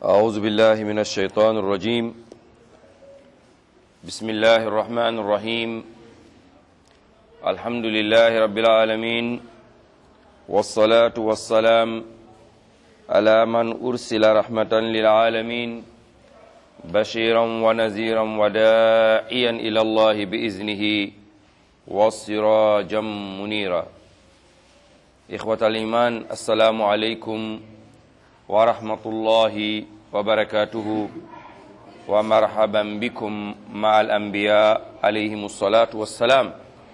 أعوذ بالله من الشيطان الرجيم بسم الله الرحمن الرحيم الحمد لله رب العالمين والصلاة والسلام على من أرسل رحمة للعالمين بشيرا ونذيرا وداعيا إلى الله بإذنه وسراجا منيرا إخوة الإيمان السلام عليكم ورحمة الله وبركاته ومرحبا بكم مع الأنبياء عليهم الصلاة والسلام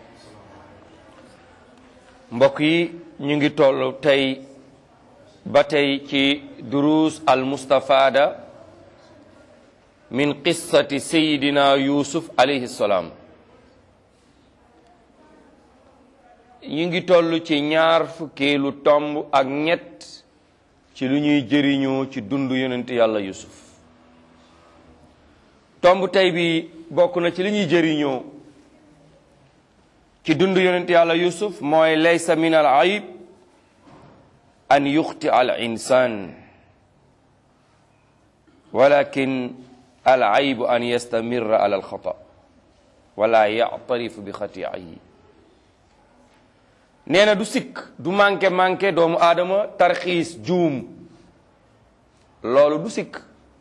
mbokk yi ñu ngi toll tey ba tey ci duruus al mustafaada min qissati sayidina yusuf alayhi salaam ñu ngi toll ci ñaar fukkeelu tomb ak ñett ci lu ñuy jëriñoo ci dund yonent yàlla yusuf tomb tey bi bokk na ci li ñuy jëriñoo ci dund yonent yàlla yusuf mooy laysa min al ayib an yuxti al insan walakin al ayibu an yastamirra ala al xata wala yactarifu bi xatiihi nee na du sikk du manqué manqué doomu aadama tarxiis juum loolu du sikk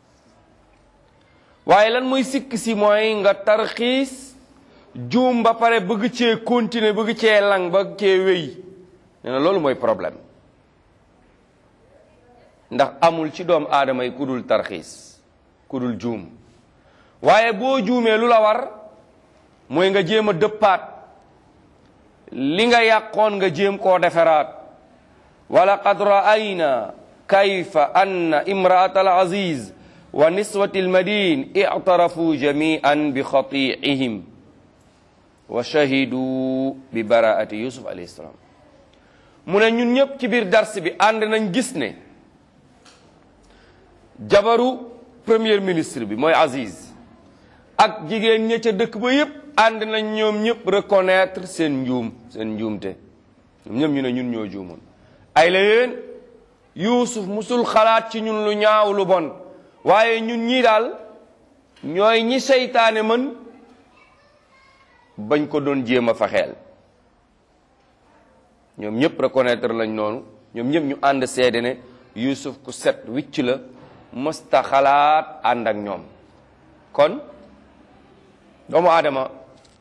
waaye lan mooy sikk si mooy nga tarxiis juum ba pare bëgg cee continuer bëgg cee lang bëgg cee wéy nee na loolu mooy problème ndax amul ci doomu aadama yi ku dul tarxiis ku dul juum waaye boo juumee lu la war mooy nga jéem a dëppaat li nga yàqoon nga jéem koo defaraat wala qad ra'ayna kayfa anna imra'at al aziz wa niswati al madin i'tarafu jami'an bi khati'ihim wa shahidu bi bara'ati yusuf alayhi salam mu ne ñun ñëpp ci biir dars bi ànd nañ gis ne jabaru premier ministre bi mooy aziz ak jigéen ña ca dëkk ba yépp ànd nañ ñoom ñëpp reconnaître seen njuum seen njuumte ñoom ñëpp ñu ne ñun ñoo juumoon ay la yéen yuusuf musul xalaat ci ñun lu ñaaw lu bon waaye ñun ñii daal ñooy ñi seytaane mën bañ ko doon jéem a faxeel ñoom ñëpp reconnaître lañ noonu ñoom ñëpp ñu ànd seede ne yuusuf ku set wicc la mësta xalaat ànd ak ñoom kon doomu aadama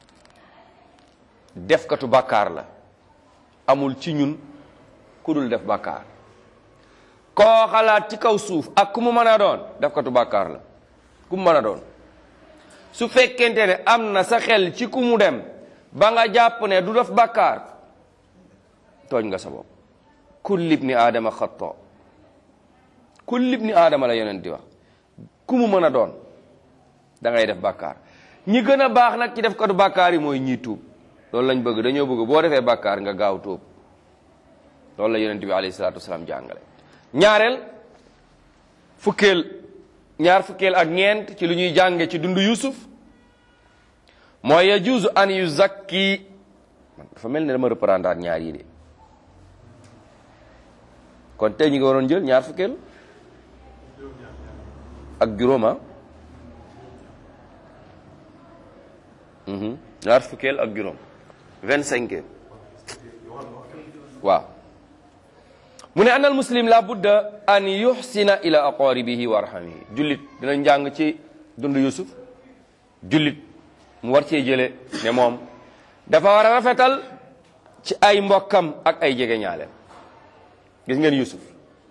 defkatu bàkkaar la amul ci ñun ku dul def bàkkaar koo xalaat ci kaw suuf ak ku mu mën a doon defkatu bàkkaar la ku mu mën a doon su fekkente ne am na sa xel ci ku mu dem ba nga jàpp ne du def bàkkaar tooñ nga sa bopp kulli ibni aadama xatta kulli ibni aadama la yonent di wax ku mu mën a doon da ngay def bàkkaar ñi gën a baax nag ci def katu bàkkaar yi mooy ñii tuub loolu lañ bëgg dañoo bëgg boo defee bàkkaar nga gaaw tuub loolu la yonent bi alayhi salaatu wasalaam jàngale ñaareel fukkeel ñaar fukkeel ak ñeent ci lu ñuy jànge ci dundu yusuf mooy yajuuzu an yuzakki man dafa mel ne dama reprendre ñaar yi de kon tey ñu ngi waroon jël ñaar fukkeel ak juróoma ñaar fukkeel ak juróom vingt cinq waaw mu ne anal muslim la budda an yuxsina ila aqaribihi wa arhamihi jullit dina njàng ci dund yusuf jullit mu war cee jële ne moom dafa war a rafetal ci ay mbokkam ak ay jege ñaaleem gis ngeen yusuf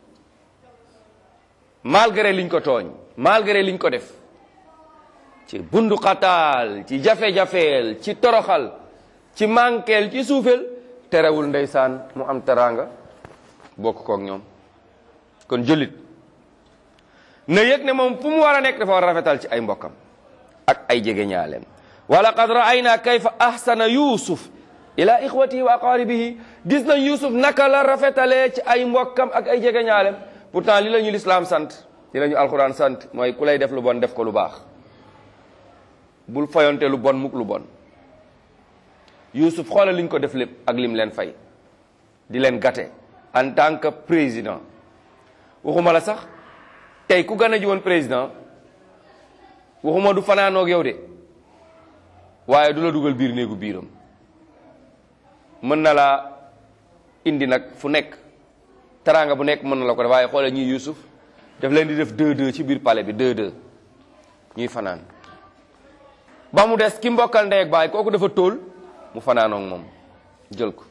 malgré liñ ko tooñ malgré liñ ko def ci bundu xataal ci jafe-jafeel ci toroxal ci mànkeel ci suufeel terewul ndeysaan mu am teraanga bokk kook ñoom kon jullit na yëg ne moom fu mu war a nekk dafa war a rafetal ci ay mbokkam ak ay jege ñaaleem wa laqad ra'ayna kayfa ahsana yusuf ila ixwatihi wa aqaribihi gis nañ yusuf naka la rafetalee ci ay mbokkam ak ay jege ñaaleem pourtant li la ñu lislaam sant li la ñu alquran sant mooy ku lay def lu bon def ko lu baax bul fayonte lu bon mukk lu bon Youssouf xoolal liñ ko def lépp ak lim leen fay di leen gâté en tant que président waxuma la sax tey ku gën a ji woon président waxuma du fanaanoog yow de waaye du la dugal biir néegu biiram mën na laa indi nag fu nekk teraanga bu nekk mën na la ko def waaye xoolal ñuy Yuusuf daf leen di def deux deux ci biir palais bi deux deux ñuy fanaan ba mu des ki mbokkal ndey ak baay kooku dafa tóol mu fanaanoog moom jël ko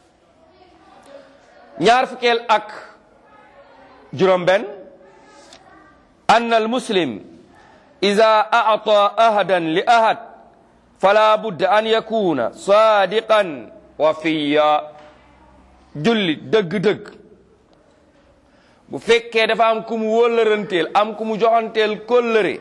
ñaar fukkeel ak juróom benn ann al muslim ida ata ahadan li ahad fala budda an yakuna sadiqan wafiya jullit dëgg-dëgg bu fekkee dafa am ku mu wóllëranteel am ku mu joxanteel kóllëre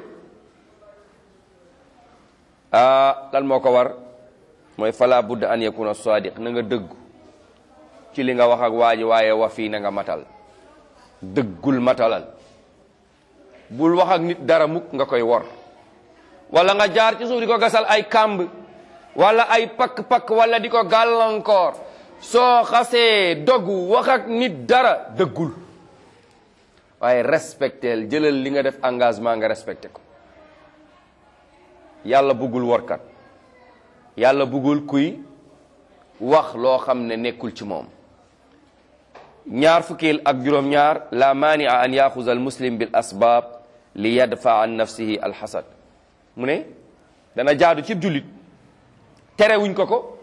ah lan moo ko war mooy fala budda an yakuna sadiq na nga dëggu ci li nga wax ak waa ji waaye wa fii na nga matal dëggul matalal bul wax ak nit dara mukk nga koy wor wala nga jaar ci suuf di ko gasal ay kàmb wala ay pakk-pakk wala di ko gàllankoor soo xasee dogu wax ak nit dara dëggul waaye respecteel jëlal li nga def engagement nga respecté ko yàlla bëggul workat yàlla bëggul kuy wax loo xam ne nekkul ci moom ñaar fukkil ak juróom-ñaar la maania an yaxuza al muslim bil asbaab li yadfa an nafsihi alxasad mu ne dana jaadu ci jullit terewuñ ko ko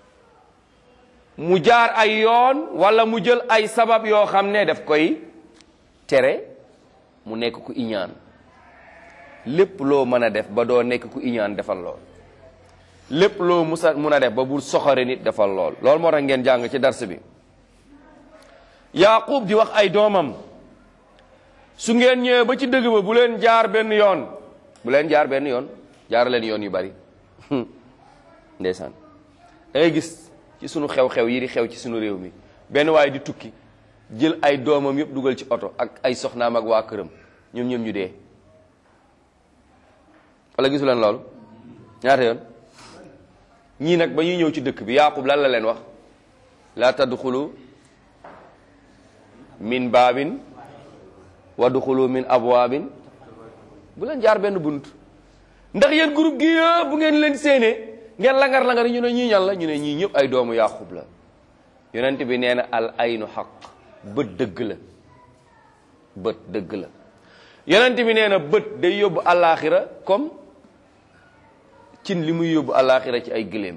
mu jaar ay yoon wala mu jël ay sabab yoo xam ne daf koy tere mu nekk ku iñaan lépp loo mën a def ba doo nekk ku iñaan defal lool lépp loo musa mun a def ba bul soxore nit defal lool loolu moo tax ngeen jàng ci dars bi yaqub di wax ay doomam su ngeen ñëwee ba ci dëgg ba bu leen jaar benn yoon bu leen jaar benn yoon jaar leen yoon yu bari ndeysaan da ngay gis ci sunu xew-xew yi di xew ci sunu réew mi benn waaye di tukki jël ay doomam yëpp dugal ci oto ak ay soxnaam ak waa këram ñoom ñoom ñu dee wala gisu leen loolu ñaata yoon ñii nag ba ñuy ñëw ci dëkk bi yaqub lan la leen wax laa tadxulu min baabin wadxulu min abwaabin bu leen jaar benn bunt ndax yéen groupe gi yëpp bu ngeen leen séenee ngeen langar langar ñu ne ñii ñan la ñu ne ñii ñëpp ay doomu yaqub la yonent bi nee na al aynu xaq bët dëgg la bët dëgg la yonent bi nee na bët day yóbbu àllaaxira comme cin li muy yóbbu àllaaxira ci ay gëléem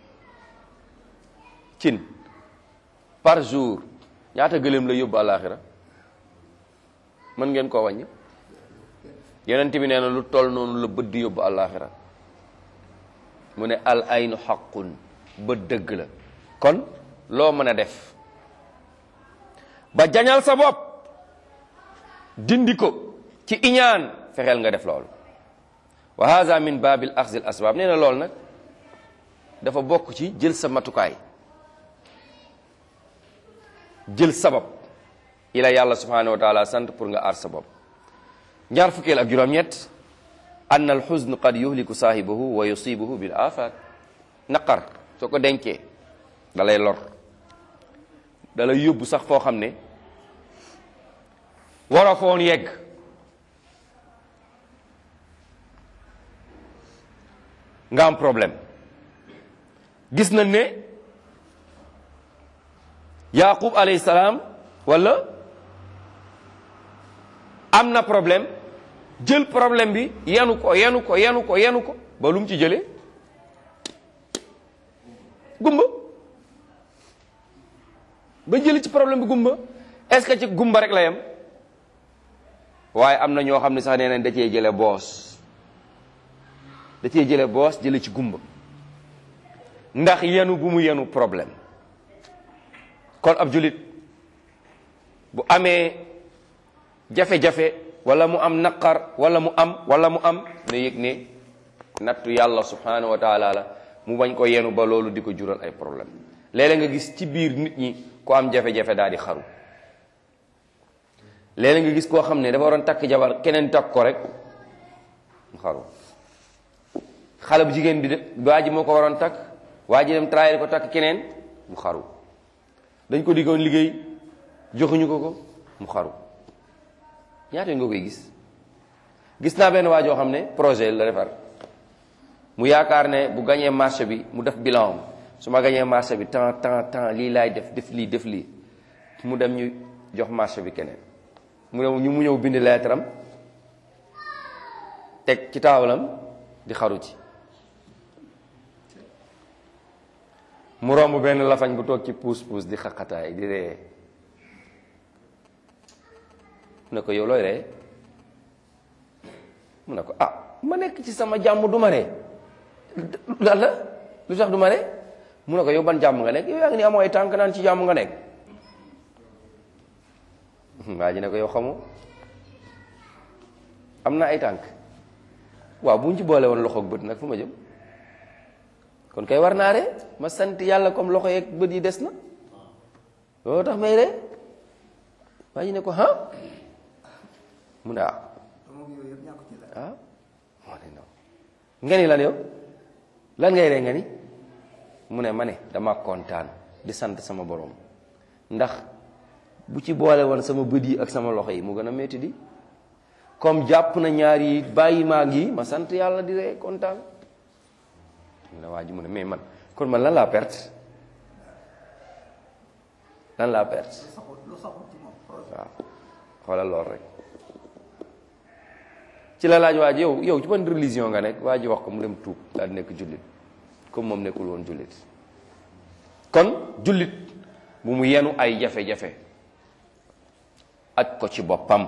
cin par jour ñaata gëléem la yóbbu àllaaxira mën ngeen koo wàññi yonent bi nee na lu toll noonu la bët di yóbbu àllaaxira mu ne al aynu xaqun bët dëgg la kon loo mën a def ba jañal sa bopp dindi ko ci iñaan fexeel nga def loolu wa hada min babil axzi al asbab nee na loolu nag dafa bokk ci jël sa matukaay jël sabab ila yàlla subhanahu wa taala sant pour nga aar sa bopp ñaar fukkeel ak juróom-ñett ann al xusn qad yuhliku saahibahu wa yusibuhu bil afat naqar soo ko dencee da lay lor da lay yóbbu sax foo xam ne waroo foon yegg nga am problème gis nañ ne yaqub alayhi salaam wala am na problème jël problème bi yenu ko yenu ko yenu ko yenu ko ba lu mu ci jëlee gumba ba jëli ci problème bi gumba est-ce que ci gumba rek la yem waaye am na ñoo xam ne sax nee nañ da cee jële boos da cee jële boos jële ci gumba ndax yenu bu mu yenu problème kon ab julit bu amee jafe-jafe wala mu am naqar wala mu am wala mu am ne yëg ne nattu yàlla subhanahu wa taala la mu bañ ko yenu ba loolu di ko jural ay problème léeg-léeg nga gis ci biir nit ñi ko am jafe-jafe daal di xaru léeg-léeg nga gis koo xam ne dafa waroon takk jabar keneen takk ko rek mu xaru xale bu jigéen bi de waa ji moo ko waroon takk waa ji dem trahir ko takk keneen mu xaru dañ ko diggoon liggéey joxuñu ko ko mu xaru ñaata yoon nga koy gis gis naa benn waa joo xam ne projet la defar mu yaakaar ne bu gañee marché bi mu def bilan am su ma gañee marché bi temps temps temps lii laay def def lii def lii mu dem ñu jox marché bi keneen mu ñëw ñu mu ñëw bind lettre am teg ci taawalam di xaru ci mu romb benn lafañ bu toog ci puus puus di xaqataay di ree mu ne ko yow looy ree mu ne ko ah ma nekk ci sama jàmm du ma ree lan la lu tax du ma ree mu ne ko yow ban jàmm nga nekk yow yaa ngi ni amoo ay tànk naan ci jàmm nga nekk waa ji ne ko yow xamoo am na ay tànk waaw bu ñu ci boole woon loxo ak bët nag fu ma jëm kon kay war naa ree ma sant yàlla comme loxo yeeg bët yi des na loolu tax may ree waa ji ne ko ah mu ne ah ah moo ne non nga ni lan yow lan ngay ree nga ni mu ne ma ne dama kontaan di sant sama borom ndax bu ci boole woon sama bët yi ak sama loxo yi mu gën a metti di comme jàpp na ñaar yi bàyyi maa ngi ma sant yàlla di ree kontaan mu ne waa ji mu ne mais man kon man lan laa perte lan laa perte waaw xoolal lool rek ci la laaj waa ji yow yow ci ban religion nga nekk waa ji wax ko mu dem tuub daal di nekk jullit comme moom nekkul woon jullit kon jullit bu mu yenu ay jafe-jafe aj ko ci boppam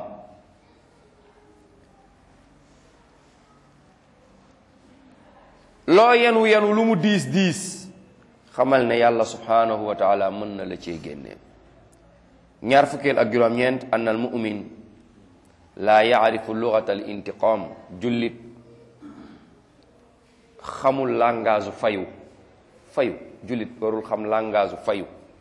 loo yenu yenu lu mu diis diis xamal ne yàlla subhanahu wa taala mën na la cee génne ñaar fukkeel ak juróom-ñeent ann al mumin laa yaarifu lugata al intiqam jullit xamul langage fayu fayu jullit warul xam langage fayu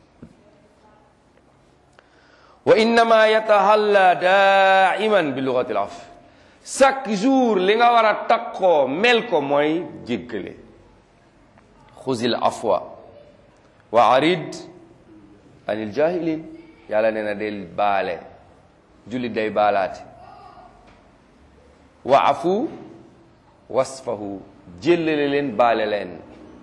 wa innama yatahalla daiman bi lugati al af chaque jour li nga war a takkoo mel ko mooy jéggale xuzil afwa wa arid anil jahilin yàlla nee na del baale jullit day baalaate wa afu wasfahu jéllale leen baale leen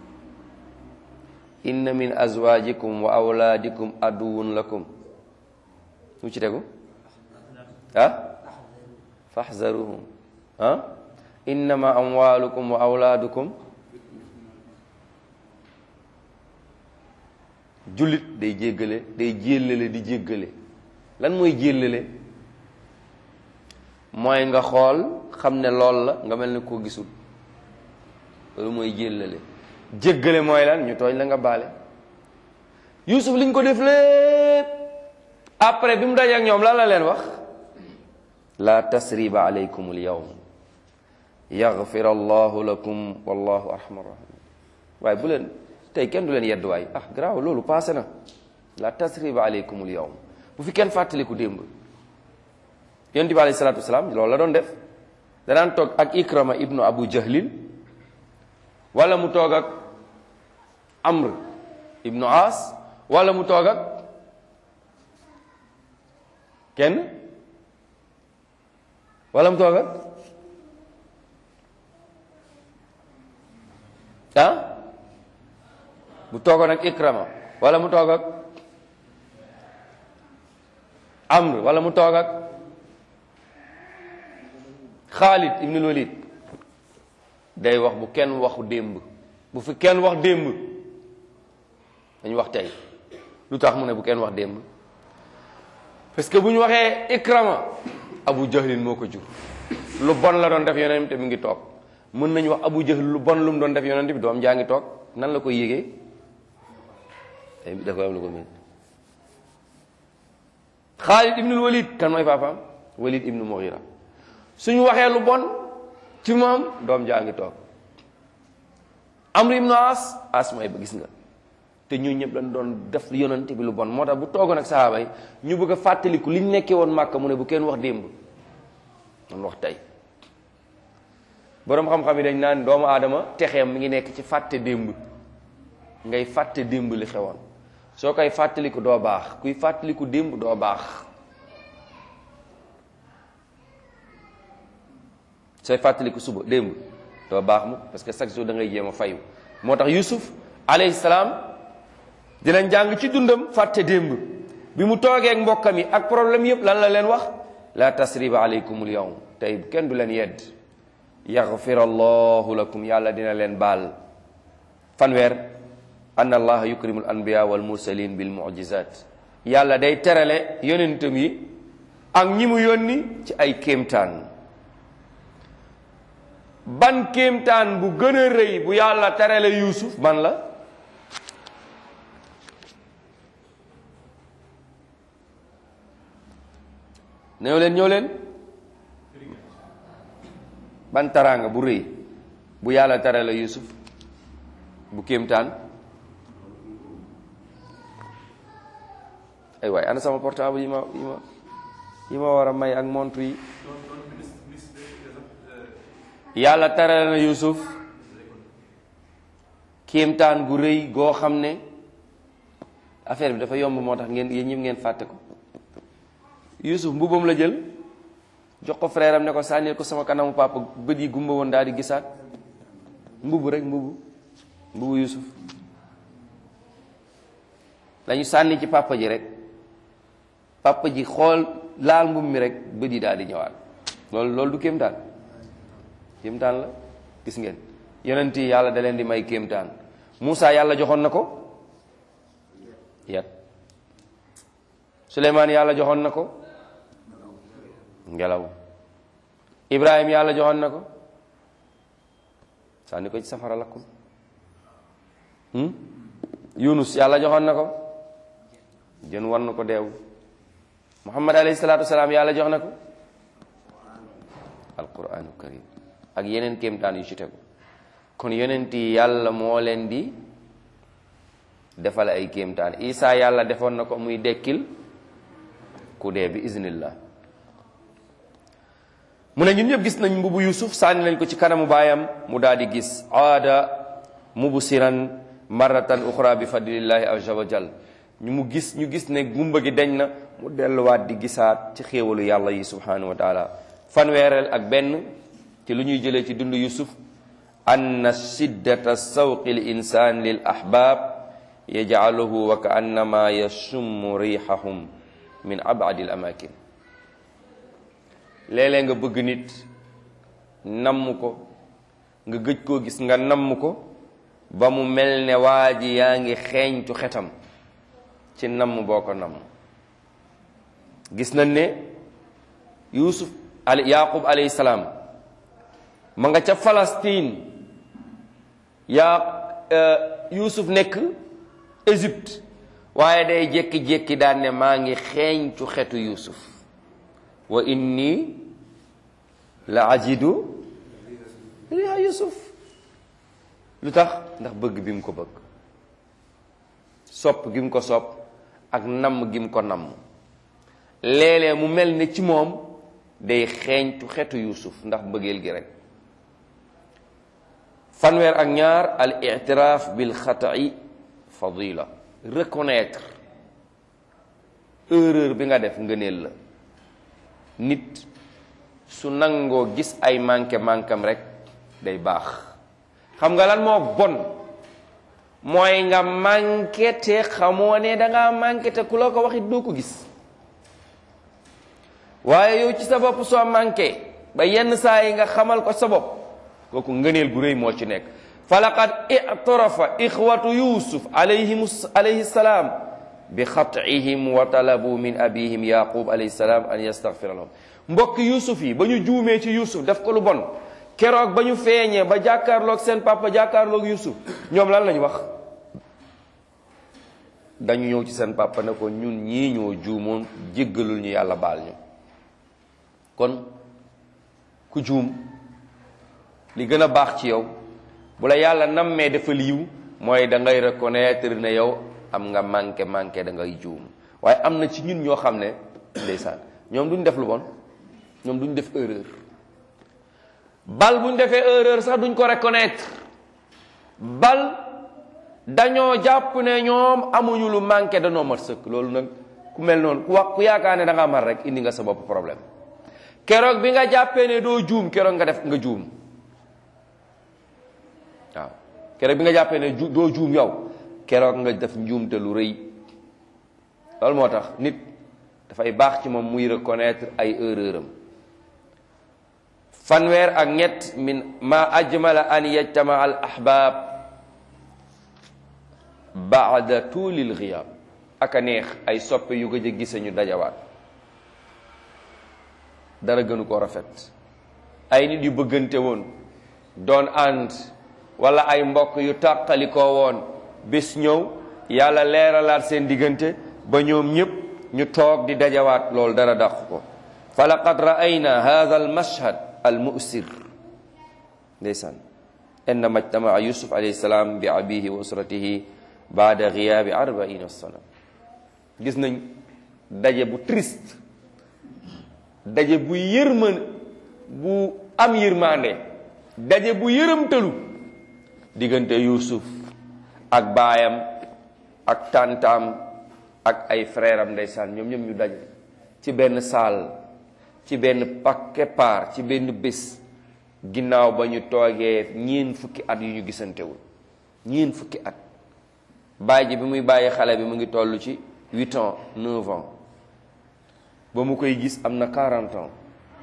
inna min azwajikum wa awlaadikum aduwun lakum mu ci tegu ah faxzaruhum ah innama amwalukum wa awlaadukum jullit day jéggale day jéllale di jéggale lan mooy jéllale mooy nga xool xam ne lool la nga mel ni koo gisul loolu mooy jéllale jéggale mooy lan ñu tooñ la nga baale Yuusuf liñ ko def lépp après bi mu daje ak ñoom lan la leen wax la tasriba alaykum al yawm yaghfir allahu lakum wallahu arhamar rahim waaye bu leen tey kenn du leen yedd waay ah garaaw loolu passé na la tasriba alaykum al yawm bu fi kenn fàttaliku démb yonent bi alayhi salaatu wasalaam loolu la doon def danaan toog ak ikrama ibnu abu jahlin wala mu toog ak amr ibnu as wala mu toog ak kenn wala mu toog ak ah bu toogoon ak ikrama wala mu toog ak amr wala mu toog ak xaalid ibnul walid day wax bu kenn waxu démb bu fi kenn wax démb dañu wax tey lu tax mu ne bu kenn wax démb parce que bu ñu waxee ikrama abu jahlin moo ko jur lu bon la doon def yonent bi mu ngi toog mën nañu wax abu jahl lu bon lu mu doon def yonent bi doom jaa ngi toog nan la koy yégee da koy am lu ko mën xaalid ibnul walid kan mooy paapaam walid ibnu mughira suñu waxee lu bon ci moom doom jaa ngi toog amru ibnu as as mooy ba gis nga te ñu ñëpp dañ doon def yonent bi lu bon moo tax bu toogoon ak sahaaba yi ñu bëgg a fàttaliku liñ nekkee woon màkka mu ne bu kenn wax démb man wax tey boroom xam-xam yi dañ naan doomu aadama texeem mi ngi nekk ci fàtte démb ngay fàtte démb li xewoon soo koy fàttaliku doo baax kuy fàttaliku démb doo baax sooy fàttaliku suba démb doo baax mu parce que chaque jour da ngay jéem a fayu moo tax Yusuf alayhi salaam dinañ jàng ci dundam fàtte démb bi mu toogee ak mbokkam yi ak problème yëpp lan la leen wax la tasriba alaykumul yawm tey kenn du leen yedd yaxfir allahu lakum yàlla dina leen baal fanweer anna allaha yukrimul anbiya wal mursalin bil mu'jizat yàlla day terale yonentam yi ak ñi mu yónni ci ay kéemtaan ban kéemtaan bu gën a rëy bu yàlla terale yuusuf ban la ñëw leen ñëw leen ban taraanga bu rëy bu yàlla terale yuusuf bu kéemtaan ay waay ana sama portable yi ma yi ma yi ma war a may ak montre yi yàlla terale na yuusuf kéemtaan gu rëy goo xam ne affaire bi dafa yomb moo tax ngeen yéen ñëpp ngeen fàtte ko yuusuf mbubam la jël jox ko frère am ne ko sànnil ko sama kanamu papa bët yi gumba woon daal di gisaat mbubu rek mbubu mbubu yuusuf lañu sànni ci papa ji rek papa ji xool laal mbub mi rek bët yi daal di ñëwaat loolu loolu du kéemtaan kéemtaan la gis ngeen yonent yi yàlla da leen di may kéemtaan Moussa yàlla joxoon na ko yat Suleymaan yàlla joxoon na ko ngelaw Ibrahim yàlla joxoon na ko sànni ko ci safara lakkul Yunus yàlla joxoon na ko jën war na ko deew Muhammad alayhi salaatu wasalaam yàlla jox na ko alquranu karim ak yeneen kéemtaan yu ci tegu kon yonent yi yàlla moo leen di defal ay kéemtaan Isa yàlla defoon na ko muy dekkil ku dee bi iznillah mu ne ñun ñëpp gis nañ mbubu Yusuf sànni nañ ko ci kanamu baayam mu daal di gis aada mubsiran marratan uxra bi fadlillahi azza wa jal ñu mu gis ñu gis ne gumba gi deñ na mu delluwaat di gisaat ci xéewalu yàlla yi subhanahu wa taala fanweereel ak benn ci lu ñuy jëlee ci dund Yusuf anna shiddata sawqi l insan lil ahbab yajcaluhu wa ka annama yashummu rihahum min abadi l amakin léeg-léeg nga bëgg nit namm ko nga gëj koo gis nga namm ko ba mu mel ne waa ji yaa ngi xeeñtu xetam ci namm boo ko namm gis nañ ne yusuf ali yaqub alayhi salaam ma nga ca Palestine yaa yusuf nekk Égypte waaye day jékki-jékki daan ne maa ngi xeeñtu xetu yusuf wa inni la ajidu riha yusuf lu tax ndax bëgg bi mu ko bëgg sopp gi mu ko sopp ak namm gi mu ko namm léeg-léeg mu mel ne ci moom day xeeñtu xetu yusuf ndax bëggeel gi rek fanweer ak ñaar al itiraaf bil xata'i fadila reconnaître erreur bi nga def ngëneel la nit su nangoo gis ay manqué manquam rek day baax xam nga lan moo bon mooy nga manqué te xamoo ne dangaa manqué te ku la ko waxit doo ko gis waaye yow ci sa bopp soo manqué ba yenn saa yi nga xamal ko sa bopp kooku ngëneel gu rëy moo ci nekk fa laqad itarafa ixwatu yusuf alayhim alayhi salaam bi xatihim wa talabu min abihim yaqub alayhi salaam an yastaghfira lahum mbokk yusuf yi ba ñu juumee ci yusuf def ko lu bon keroog ba ñu feeñee ba jàkkaarloog seen papa jàkkaarloog yusuf ñoom lan lañu wax dañu ñëw ci seen papa ne ko ñun ñii ñoo juumoon jéggalul ñu yàlla baal ñu kon ku juum li gën a baax ci yow bu la yàlla nammee dafa liiw mooy da ngay reconnaître ne yow am nga manqué manqué da ngay juum waaye am na ci ñun ñoo xam ne ndeysaan ñoom duñ def lu bon ñoom duñ def erreur bal buñ defee erreur sax duñ ko reconnaître bal dañoo jàpp ne ñoom amuñu lu manqué danoo mat sëkk loolu nag ku mel noonu ku wax ku yaakaar ne da nga mar rek indi nga sa bopp problème keroog bi nga jàppee ne doo juum keroog nga def nga juum waaw keroog bi nga jàppee ne ju doo juum yow keroog nga def njuumte lu rëy loolu moo tax nit dafay baax ci moom muy reconnaître ay erreur am fanweer ak ñett min ma ajmala an yajtama al ahbab baada tuulil xiyaab aka neex ay soppe yu gëj a gise ñu dajawaat dara gënu ko rafet ay nit yu bëggante woon doon ànd wala ay mbokk yu tàqalikoo woon bés ñëw yàlla leeralaat seen diggante ba ñoom ñépp ñu toog di dajawaat loolu dara dàq ko fa laqad ra'ayna hadha al mashhad al mu'sir ndeysaan innama ijtamaa yusuf alayhi salaam bi abihi wa usratihi baada giyaabi arbaina sana gis nañ daje bu triste daje bu yërmën bu am yërmande daje bu yërëmtalu diggante yusuf ak baayam ak tantaam ak ay frère am ndeysaan ñoom ñoom ñu daje ci benn saal ci benn pakke paar ci benn bés ginnaaw ba ñu toogee ñeen fukki at yu ñu gisantewul ñeen fukki at baay ji bi muy bàyyi xale bi mu ngi toll ci huit ans neuf ans ba mu koy gis am na quarante ans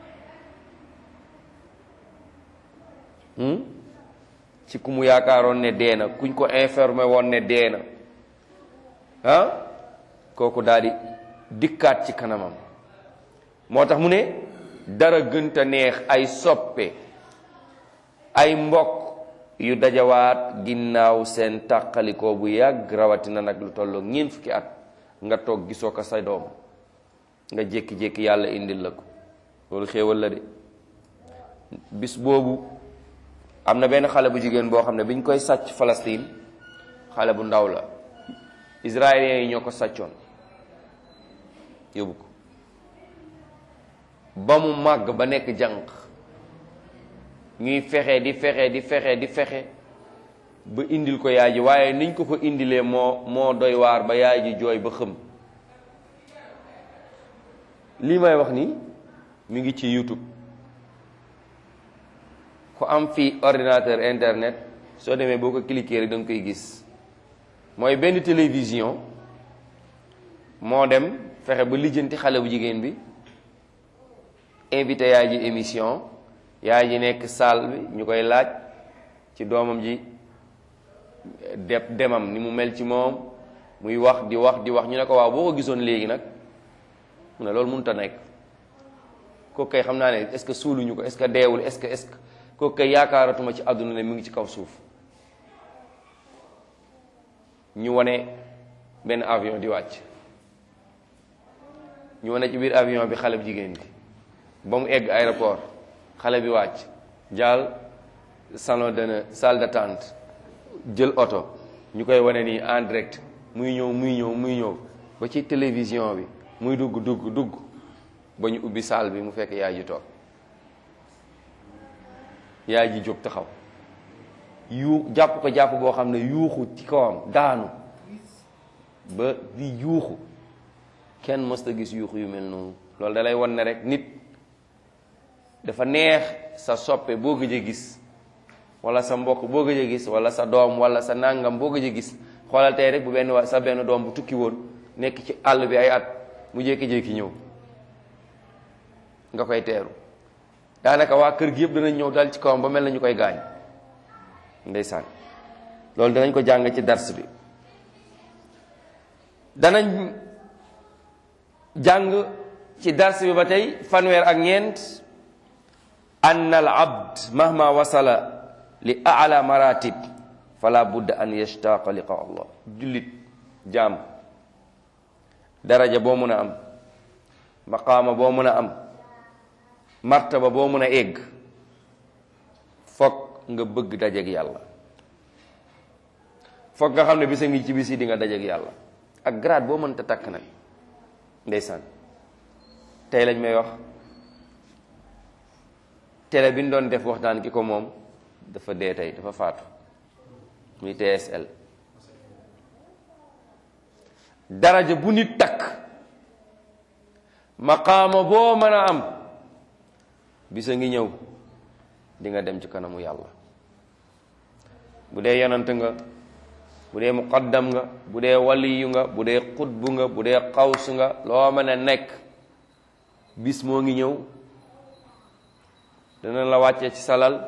ci ku mu yaakaaroon ne dee na kuñ ko informé woon ne dee na ah kooku daal di dikkaat ci kanamam moo tax mu ne dara gënta neex ay soppe ay mbokk yu dajawaat ginnaaw seen tàqalikoo bu yàgg rawatina nag lu tolloog ñeent fukki at nga toog gisoo ko sa doom nga jékki-jékki yàlla indil la ko loolu xéewal la de bis boobu am na benn xale bu jigéen boo xam ne biñ koy sàcc Palestine xale bu ndaw la israéliens yi ñoo ko sàccoon yóbbu ko ba mu màgg ba nekk jànq ñuy fexe di fexe di fexe di fexe ba indil ko yaay ji waaye niñ ko ko indilee moo moo doy waar ba yaay ji jooy ba xëm lii may wax ni mi ngi ci YouTube ku am fii ordinateur internet soo demee boo ko cliquer rek da nga koy gis mooy benn télévision moo dem fexe ba lijjanti xale bu jigéen bi invité yaay ji émission yaay ji nekk salle bi ñu koy laaj ci doomam ji de demam ni mu mel ci moom muy wax di wax di wax ñu ne ko waaw boo ko gisoon léegi nag mu ne loolu mënut a nekk kooku kay xam naa ne est-ce que suuluñu ko est-ce que deewul est-ce que est-ce que kooku kay yaakaaratuma ci àdduna ne mu ngi ci kaw suuf ñu wane benn avion di wàcc ñu wane ci biir avion bi xale bu jigéen bi ba mu egg aéroport xale bi wàcc jaal salon de salle d'attente jël oto ñu koy wane nii en direct muy ñëw muy ñëw muy ñëw ba ci télévision bi muy dugg dugg dugg ba ñu ubbi salle bi mu fekk yaay ji toog yaay ji jóg taxaw yu jàpp ko jàpp boo xam ne yuuxu ci kawam daanu ba di yuuxu kenn mësta gis yuuxu yu mel noonu loolu da lay wan ne rek nit dafa neex sa soppe boo gëj a gis wala sa mbokk boo gëj a gis wala sa doom wala sa nàngam boo gëj a gis xoolal tey rek bu benn wa sa benn doom bu tukki woon nekk ci àll bi ay at mu jékki-jékki ñëw nga koy teeru daanaka waa kër gi yëpp danañ ñëw dal ci kawam ba mel na ñu koy gaañ ndeysaan loolu danañ ko jàng ci dars bi danañ jàng ci dars bi ba tey fanweer ak ñeent ann al abd mahma wasala li ala maratib fala budda an yashtaqa liqa allah jullit jaam daraja boo mun a am maqaama boo mun a am martaba boo mun a egg foog nga bëgg dajeeg yàlla foog nga xam ne bisa ngi ci bisi di nga dajeeg yàlla ak grade boo mënta takk nag ndeysaan tey lañ may wax télé bi ñu doon def waxtaan ki ko moom dafa dee tey dafa faatu muy TSL daraja bu nit takk maqaama boo mën a am bisa ngi ñëw di nga dem ci kanamu yàlla bu dee yonant nga bu dee muqaddam nga bu dee waliyu nga bu dee xutbu nga bu dee xaws nga loo mën a nekk bis moo ngi ñëw dana la wàcce ci salal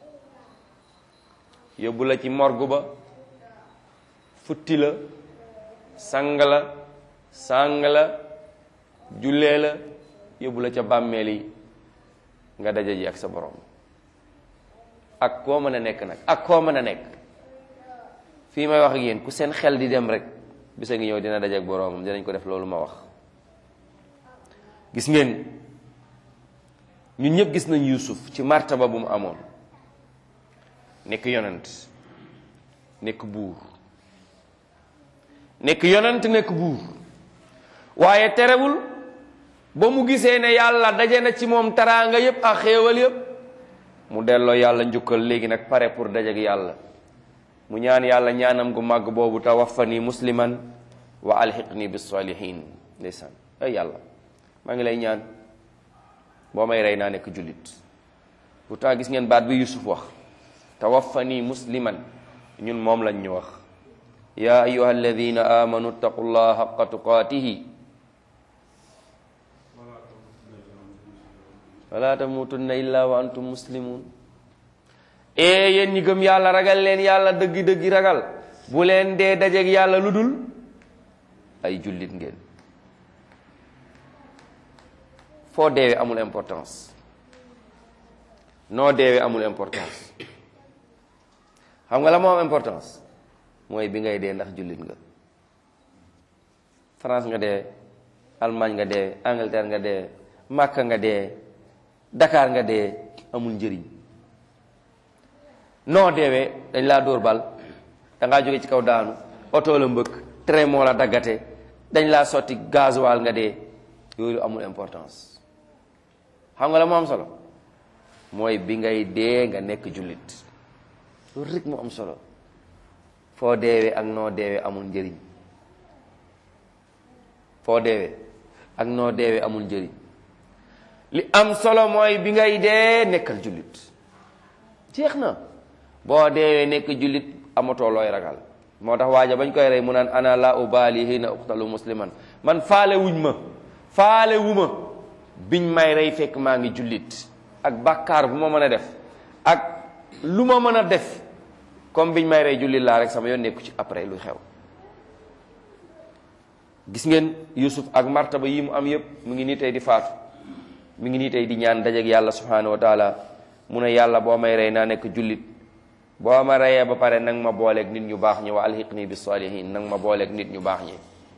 yóbbu la ci morgu ba futti la sang la sang la jullee la yóbbu la ca bàmmeel yi nga daje ji ak sa borom ak koo mën a nekk nag ak koo mën a nekk fii may wax ak yéen ku seen xel di dem rek bisa ngi ñëw dina daje ak boroomam dinañ ko def loolu ma wax gis ngeen ñun ñëpp gis nañ Yuusuf ci martaba bu mu amoon nekk yonent nekk buur nekk yonent nekk buur waaye terewul ba mu gisee ne yàlla daje na ci moom taraanga yépp ak xéewal yépp mu delloo yàlla njukkal léegi nag pare pour daje ak yàlla mu ñaan yàlla ñaanam gu màgg boobu tawaffani musliman wa alxiqni bis salihin ndeysaan ay yàlla maa ngi lay ñaan boo may rey naa nekk jullit pourtant gis ngeen baat bi Yusuf wax tawaffani musliman ñun moom lañ ñu wax ya ayuha alladina amanu ttaqu llaha xaqa tuqaatihi wala tamutunna illa wa antum muslimun ee yéen ñi gëm yàlla ragal leen yàlla dëggi dëggi ragal bu leen dee dajeeg yàlla lu dul ay jullit ngeen foo deewee amul importance noo deewee amul importance xam nga la moo am importance mooy bi ngay dee ndax jullit nga France nga dee Allemagne nga dee Angleterre nga dee Makka nga dee Dakar nga dee amul njëriñ noo deewee dañ laa dóor bal da ngaa jóge ci kaw daanu oto la mbëkk train moo la daggate dañ laa sotti gasoil nga dee yooyu amul importance xam nga la moo am solo mooy bi ngay dee nga nekk jullit loolu rek moo am solo foo deewee ak noo deewee amul njëriñ foo deewee ak noo deewee amul njëriñ li am solo mooy bi ngay dee nekkal jullit jeex na boo deewee nekk jullit amatoo looy ragal moo tax waaja bañ koy rey mu naan ana la ubaali hina uqtalu musliman man faale wuñ ma faale wu ma biñ may rey fekk maa ngi jullit ak bàkkaar bu ma mën a def ak lu ma mën a def comme biñ may rey jullit laa rek sama yoon nekku ci après luy xew gis ngeen Yusuf ak martaba yi mu am yépp mu ngi nii tey di faatu mu ngi nii tey di ñaan dajeek yàlla subhanahu wa taala mu ne yàlla boo may rey naa nekk jullit boo ma reyee ba pare nang ma booleeg nit ñu baax ñi wa alhiqni bis salihin nang ma booleeg nit ñu baax ñi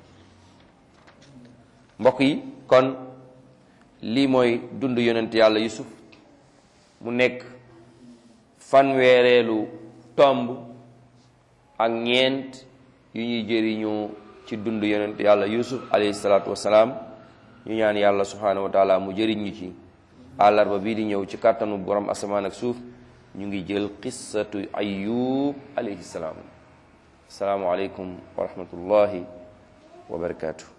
mbokk yi kon lii mooy dund yonent yàlla Yusuf mu nekk fanweereelu tomb ak ñeent yu ñuy jëriñoo ci dund yonent yàlla Yusuf alayhi salaatu wasalaam ñu ñaan yàlla subhanahu wa taala mu jëriñ ñu ci àllarba bii di ñëw ci kàttanu borom asamaan ak suuf ñu ngi jël qissatu ayub alayhi salaam asalaamu aleykum wa rahmatullahi wa barakaatu